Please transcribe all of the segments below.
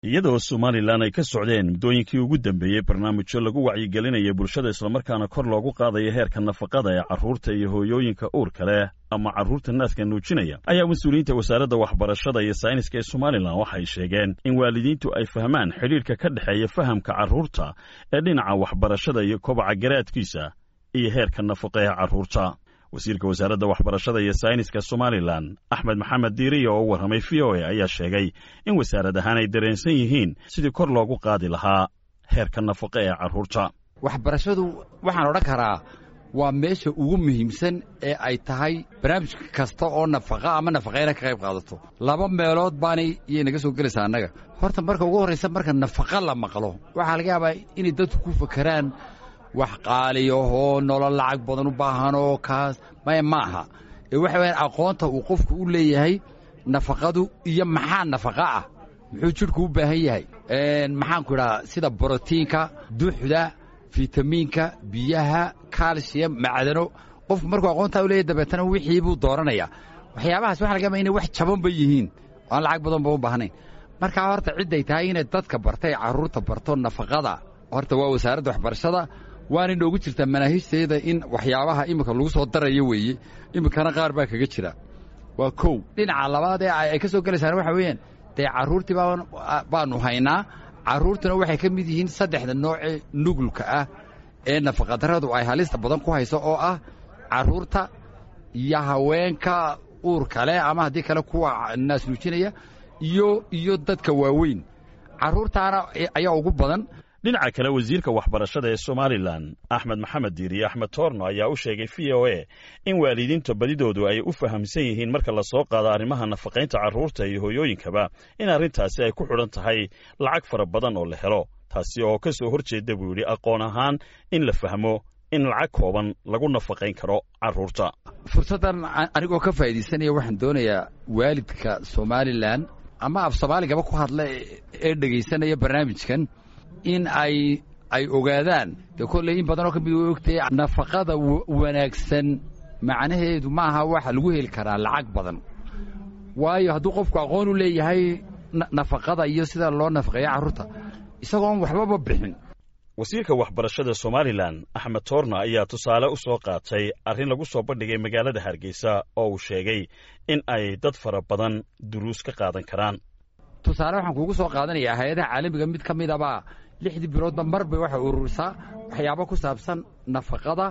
iyadoo somalilan ay ka socdeen muddooyinkii ugu dambeeyey barnaamijyo lagu wacyigelinaya bulshada islamarkaana kor loogu qaadayo heerka nafaqada ee carruurta iyo hooyooyinka uurka leh ama carruurta naadka nuujinaya ayaa mas-uuliyiinta wasaaradda waxbarashada iyo sayniska ee somalilan waxay sheegeen in waalidiintu ay fahmaan xidhiidhka ka dhexeeya fahamka carruurta ee dhinaca waxbarashada iyo kobaca garaadkiisa iyo heerka nafaqa ee carruurta wasiirka wasaaradda waxbarashada iyo sayniska somalilan axmed maxamed diiriya oo u warramay v o a ayaa sheegay in wasaarad ahaan ay dareensan yihiin sidii kor loogu qaadi lahaa heerka nafaqa ee carruurta waxbarashadu waxaan odhan karaa waa meesha ugu muhiimsan ee ay tahay barnaamij kasta oo nafaqa ama nafaqayna ka qayb qaadato laba meelood baanay iyay naga soo gelaysaa annaga horta marka ugu horraysa marka nafaqa la maqlo waxaa laga yaabaa inay dadku ku fakeraan wax qaaliyahoo nolol lacag badan u baahanoo kaas maya ma aha ee waxa weyaan aqoonta uu qofku u leeyahay nafaqadu iyo maxaa nafaqa ah muxuu jidhku u baahan yahay maxaanku idhaha sida brotiinka duxda fitamiinka biyaha kalsiyam macdano qofku markuu aqoontaa u leeyahy dabeetana wixii buu dooranaya waxyaabahaas waxa laga yaba inay wax jabanba yihiin oo aan lacag badanba u baahnayn markaa horta cidday tahay inay dadka bartay carruurta barto nafaqada horta waa wasaaradda waxbarashada waana inoogu jirtaa manaahiijteeda in waxyaabaha iminka lagu soo darayo weeye iminkana qaar baa kaga jira waa kow dhinaca labaad ee ay ka soo gelaysaan waxa weeyaan dee carruurtii baanu haynaa carruurtuna waxay ka mid yihiin saddexda noocee nugulka ah ee nafaqadarradu ay halista badan ku hayso oo ah carruurta iyo haweenka uurka leh ama haddii kale kuwa naas nuujinaya iyo iyo dadka waaweyn carruurtaana ayaa ugu badan dhinaca kale wasiirka waxbarashada ee somalilan axmed maxamed diiriye axmed toorno ayaa u sheegay v o a in waalidiinta badidoodu ay u fahamsan yihiin marka la soo qaado arrimaha nafaqaynta carruurta iyo hooyooyinkaba in arrintaasi ay ku xidhan tahay lacag fara badan oo la helo taasi oo ka soo hor jeeda buu yidhi aqoon ahaan in la fahmo in lacag kooban lagu nafaqayn karo carruurta fursaddan anigoo ka faa'iidaysanaya waxaan doonayaa waalidka somalilan ama af soomaaligaba ku hadla ee dhegaysanaya barnaamijkan in ay ay ogaadaan dee kolley in badanoo ka mid way ogtahay nafaqada wanaagsan macnaheedu maaha waxa lagu heli karaa lacag badan waayo hadduu qofku aqoon u leeyahay nafaqada iyo sida loo nafaqeeyo carruurta isagoon waxbaba bixin wasiirka waxbarashada somalilan axmed toorna ayaa tusaale u soo qaatay arrin lagu soo bandhigay magaalada hargeysa oo uu sheegay in ay dad fara badan duruus ka qaadan karaan tusaale waxaan kuugu soo qaadanayaa hay-adaha caalamiga mid ka midabaa lixdii biloodba mar bay waxay ururisaa waxyaabo ku saabsan nafaqada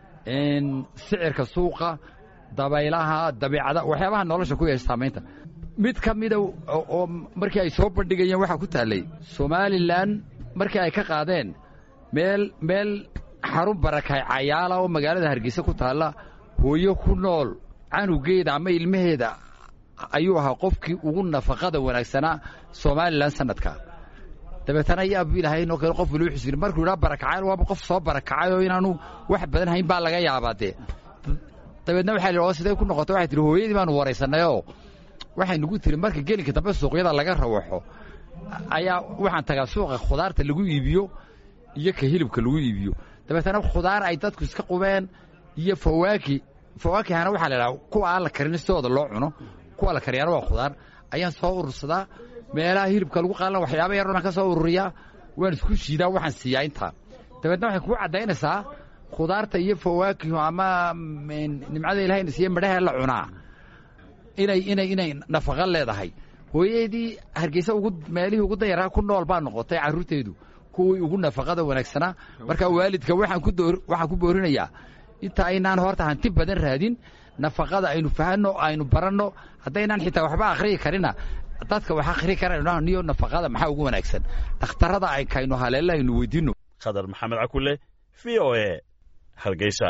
sicirka suuqa dabaylaha dabeicada waxyaabaha nolosha ku yeesha saamaynta mid ka mida oo markii ay soo bandhigayeen waxaa ku taallay somalilan markii ay ka qaadeen meel meel xarun barakay cayaala oo magaalada hargeysa ku taalla hooyo ku nool canugeeda ama ilmaheeda ayuu ahaa qofkii ugu nafaqada wanaagsanaa somalilan sanadka dabeetana yaabu ilahaynoo kale qof waliba xusiri markuu idhaa barakacayl waaba qof soo barakacay oo inaanu wax badan hayn baa laga yaabaa dee dabeedna waxaa lihi oo sidee ku noqotay waxay tihi hooyadii baanu waraysanayoo waxay nagu tiri marka gelinka dambe suuqyada laga rawaxo ayaa waxaan tagaa suuqa khudaarta lagu iibiyo iyo ka hilibka lagu iibiyo dabeetana khudaar ay dadku iska qubeen iyo fawaaki fawaakihana waxaa la idhaha kuwa aan la karin sidooda loo cuno kuwa la kariyaana waa khudaar ayaan soo urursadaa meelaha hilibka lagu qaalan waxyaaba yar baan ka soo ururiyaa waan isku shiidaa waxaan siiyaa intaa dabeedna waxay kugu caddaynaysaa khudaarta iyo fawaakihu ama nimcada ilahayna siiye midhaha la cunaa inay inay inay nafaqo leedahay hooyadii hargeysa ugu meelihii ugu dayaraa ku nool baa noqotay carruurteedu kuwii ugu nafaqada wanaagsanaa marka waalidka waxaan ku door waxaan ku boorinayaa inta aynaan horta hanti badan raadin nafaqada aynu fahanno aynu baranno haddaynaan xitaa waxba akhriyi karina dadka wax akhri karayno niyo nafaqada maxaa ugu wanaagsan dhakhtarrada ay kaynu haleella aynu weydiinno khadar maxamed cakule v o a hargeysa